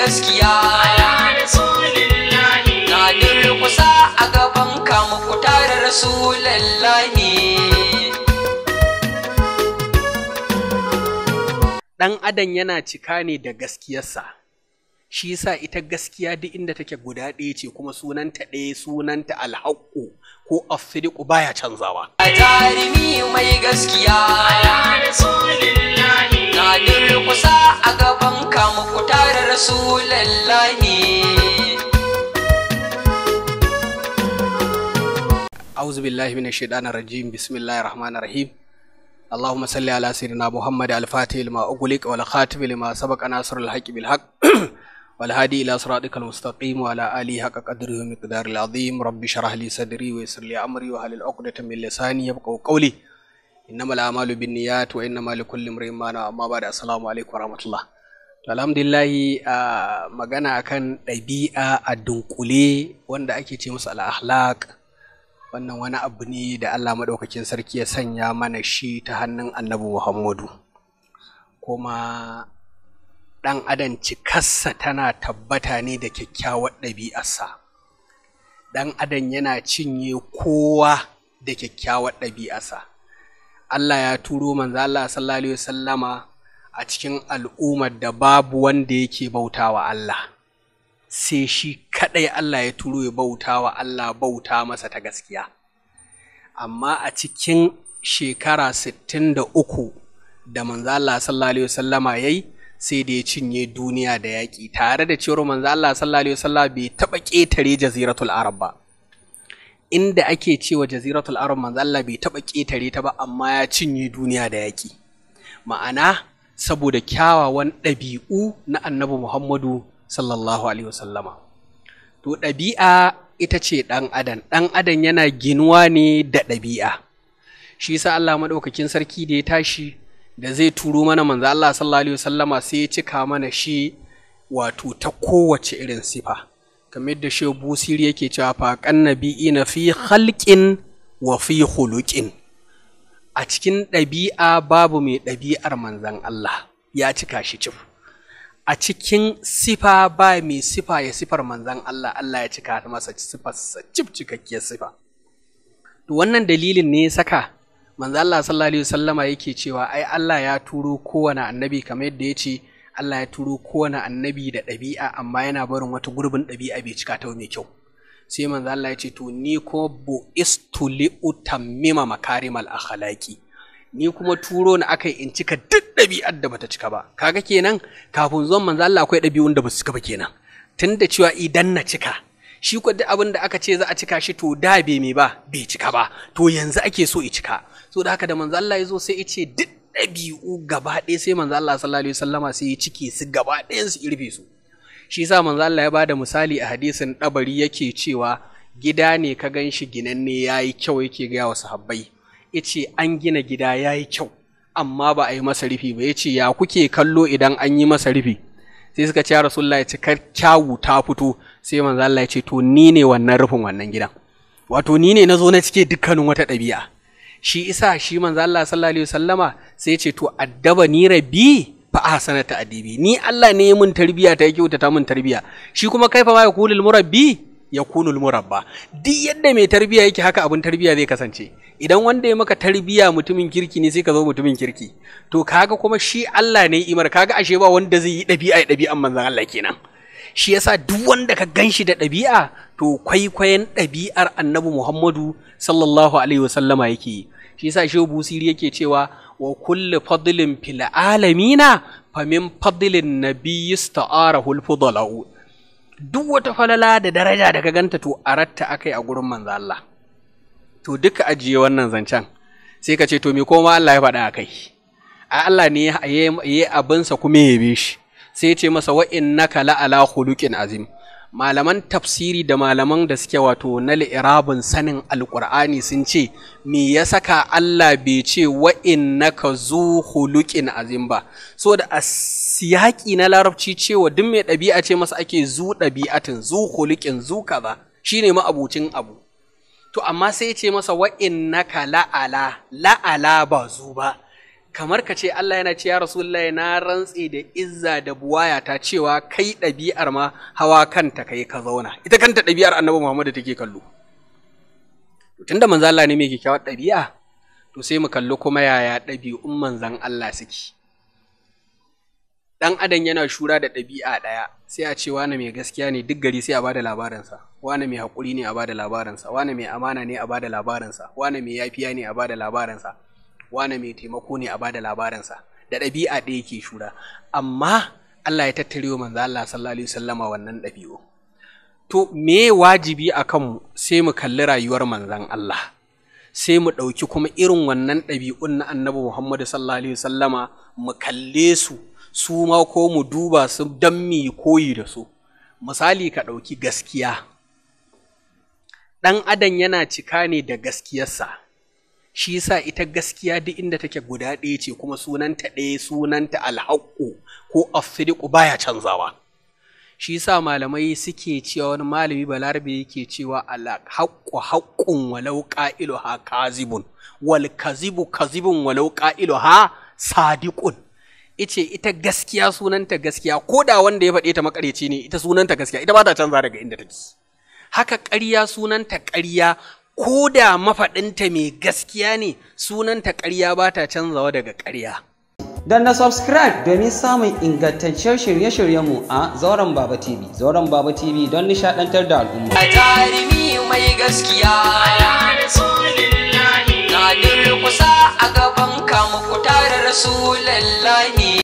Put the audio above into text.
gaskiya na durkusa a gaban kamu ku tare rasulallahi ɗan adam yana cika ne da gaskiyarsa shi yasa ita gaskiya duk inda take guda ɗaya ce kuma sunanta ɗaya sunanta alhaƙu ko asidiku baya canzawa a jarumi mai gaskiya na durkusa a gaban kamu ku tare rasulallahi أعوذ بالله من الشيطان الرجيم بسم الله الرحمن الرحيم اللهم صل على سيدنا محمد الفاتح لما أغلق والخاتم لما سبق ناصر الحق بالحق والهادي إلى صراطك المستقيم وعلى آله حق قدره ومقدار العظيم رب اشرح لي صدري ويسر لي أمري وهل عقدة من لساني يبقوا قولي إنما الأعمال بالنيات وإنما لكل امرئ ما نوى أما بعد السلام عليكم ورحمة الله alhamdulillahi a magana akan ɗabi'a a dunkule wanda ake ce musu al-akhlaq wannan wani abu ne da Allah maɗaukakin sarki ya sanya mana shi ta hannun annabi Muhammadu kuma ɗan adam cikarsa tana tabbata ne da kyakkyawar ɗabi'arsa ɗan adam yana cinye kowa da kyakkyawar ɗabi'arsa Allah ya turo manzo Allah sallallahu alaihi wasallama a cikin al'ummar da babu wanda yake bautawa Allah sai shi kaɗai Allah ya turo ya bauta wa Allah bauta masa ta gaskiya. Amma a cikin shekara sittin da uku da manzo Allah sallallahu Alaihi wasallama ya yi sai da ya cinye duniya da yaƙi tare da cewar manzo Allah sallallahu Alaihi wasallama bai taɓa ƙetare jaziratul Arab ba. Inda ake cewa jaziratul Arab manzo Allah bai taɓa ƙetare ta ba amma ya cinye duniya da yaƙi. Ma'ana saboda kyawawan ɗabi'u na annabi Muhammadu sallallahu alaihi wasallama to ɗabi'a ita ce ɗan adam ɗan adam yana ginuwa ne da ɗabi'a shi sa Allah maɗaukakin sarki da ya tashi da zai turo mana manzo Allah sallallahu alaihi wasallama sai ya cika mana shi wato ta kowace irin sifa kamar yadda shi busiri yake cewa fa na fi khalqin wa fi khuluqin a cikin ɗabi'a babu mai ɗabi'ar manzan Allah ya cika shi cif a cikin sifa ba mai sifa ya sifar manzan Allah Allah ya cika masa sifarsa cif cikakkiyar sifa to wannan dalilin ne ya saka manzan Allah sallallahu alaihi wasallama yake cewa ai Allah ya turo kowane annabi kamar yadda ya ce Allah ya turo kowane annabi da ɗabi'a amma yana barin wata gurbin ɗabi'a bai cika ta mai kyau sai manzo Allah ya ce to ni ko bu istuli utammima makarimal akhlaqi ni kuma turo ni akai in cika duk ɗabi'ar da bata cika ba kaga kenan kafin zuwan manzo Allah akwai ɗabi'un da basu cika ba kenan tunda cewa idan na cika shi ko duk abin da aka ce za a cika shi to da bai me ba bai cika ba to yanzu ake so i cika so da haka da manzo Allah ya zo sai ya ce duk ɗabi'u gaba ɗaya sai manzo Allah sallallahu alaihi wasallama sai ya cike su gaba ɗayan su irfe su shi sa manzo Allah ya bada misali a hadisin ɗabari yake cewa gida ne ka gan shi ginanne ya yi kyau yake gaya wa sahabbai yace an gina gida ya yi kyau amma ba a yi masa rufi ba yace ya kuke kallo idan an yi masa rufi sai suka ce ya rasulullah ya ce kar kyawu ta fito sai manzo Allah ya ce to ni ne wannan rufin wannan gidan wato ni ne na zo na cike dukkanin wata ɗabi'a shi isa shi manzo Allah sallallahu alaihi wasallama sai ya ce to addaba ni rabbi fa ahsana ta'dibi ni Allah ne mun tarbiya ta yake ta mun tarbiya shi kuma kaifa ma yakulul murabbi yakunul murabba duk yadda mai tarbiya yake haka abun tarbiya zai kasance idan wanda ya maka tarbiya mutumin kirki ne sai ka zo mutumin kirki to kaga kuma shi Allah ne imar kaga ashe ba wanda zai yi ɗabi'a ya ɗabi'an manzon Allah kenan shi yasa duk wanda ka ganshi da ɗabi'a to kwaikwayon ɗabi'ar annabi Muhammadu sallallahu alaihi wasallama yake yi shi yasa shehu busiri yake cewa wa kulli fadlin fil alamina fa min fadlin nabiyyi sta'arahu al duk wata falala da daraja da ka ganta to aratta akai a gurin manzo Allah to duka ajiye wannan zancen sai ka ce to me koma Allah ya faɗa akai a Allah ne ya yi abinsa kuma ya yabe shi sai ya ce masa wa innaka la ala khuluqin azim malaman tafsiri da malaman da suke wato na li'irabin sanin alkur'ani sun ce me ya saka Allah bai ce wa innaka zu hulukin azim ba so da a siyaki na larabci cewa duk mai ɗabi'a ce masa ake zu ɗabi'atin zu hulukin zu kaza shine ma'abucin abu to amma sai ce masa wa innaka la'ala la'ala ba zu ba kamar ka ce Allah yana ce ya Rasulullahi na rantse da izza da buwaya ta cewa kai ɗabi'ar ma hawa kanta kai ka zauna ita kanta ɗabi'ar annabi Muhammadu take kallo tunda manzo Allah ne mai kyakkyawar ɗabi'a to sai mu kalli kuma yaya ɗabi'un manzan Allah suke ɗan adam yana shura da ɗabi'a ɗaya sai a ce wane mai gaskiya ne duk gari sai a bada labarinsa wane mai haƙuri ne a bada labarinsa wane mai amana ne a bada labarinsa wane mai yafiya ne a bada labarinsa wane mai taimako ne a bada labarinsa da ɗabi'a ɗaya ke shura amma Allah ya tattare wa manzo Allah sallallahu alaihi wasallama wannan ɗabi'u to me wajibi a kanmu sai mu kalli rayuwar manzon Allah sai mu ɗauki kuma irin wannan ɗabi'un na annabi Muhammadu sallallahu alaihi wasallama mu kalle su su ma ko mu duba su don mu koyi da su misali ka ɗauki gaskiya ɗan adam yana cika ne da gaskiyarsa shi sa ita gaskiya duk inda take guda ɗaya ce kuma sunanta ɗaya sunanta alhaƙu ko afiriku baya canzawa shi sa malamai suke cewa wani malami balarabe yake cewa alhaƙu haƙƙun walau ƙa'ilu ha kazibun wal kazibu kazibun walau ƙa'ilu ha sadiqun ice ita gaskiya sunanta gaskiya ko da wanda ya faɗe ta makareci ne ita sunanta gaskiya ita ba ta canza daga inda take haka ƙarya sunanta ƙarya ko da mafaɗinta mai gaskiya ne sunanta ƙarya ba ta canzawa daga ƙarya Dan na subscribe domin samun ingantaccen shirye-shiryenmu a Zauren Baba TV. Zauren Baba TV don nishaɗantar da al'umma. a jarumi mai gaskiya na durkusa a gaban kamu ku tare rasulallahi